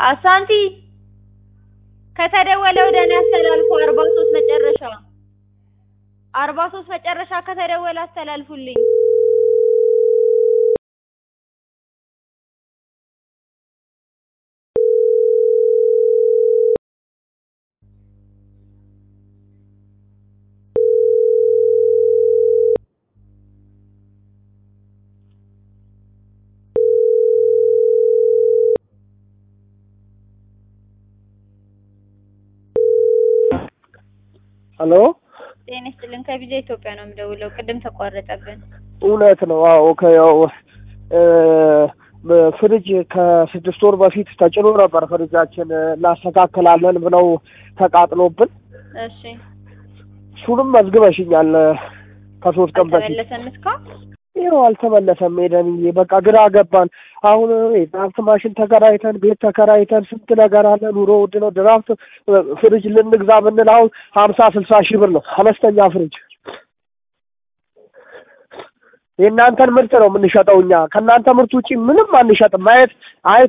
አሳንቲ ከተደወለ ወደ እኔ አስተላልፉ። አርባ ሶስት መጨረሻ አርባ ሶስት መጨረሻ ከተደወለ አስተላልፉልኝ። ሄሎ ጤና ይስጥልን። ከቪዛ ኢትዮጵያ ነው የምደውለው። ቅድም ተቋረጠብን። እውነት ነው። አዎ ከያው እ ፍሪጅ ከስድስት ወር በፊት ተጭኖ ነበር። ፍሪጃችን እናስተካክላለን ብለው ተቃጥሎብን፣ እሺ እሱንም መዝግበሽኛል ከሶስት ቀን በፊት አልተመለሰም እስካሁን? ይኸው አልተመለሰም። ሄደንዬ በቃ ግራ ገባን። አሁን የድራፍት ማሽን ተከራይተን ቤት ተከራይተን ስንት ነገር አለ። ኑሮ ውድ ነው። ድራፍት ፍሪጅ ልንግዛ ብንል አሁን ሀምሳ ስልሳ ሺህ ብር ነው አነስተኛ ፍሪጅ። የእናንተን ምርት ነው የምንሸጠው እኛ ከእናንተ ምርት ውጪ ምንም አንሸጥም። ማየት አይ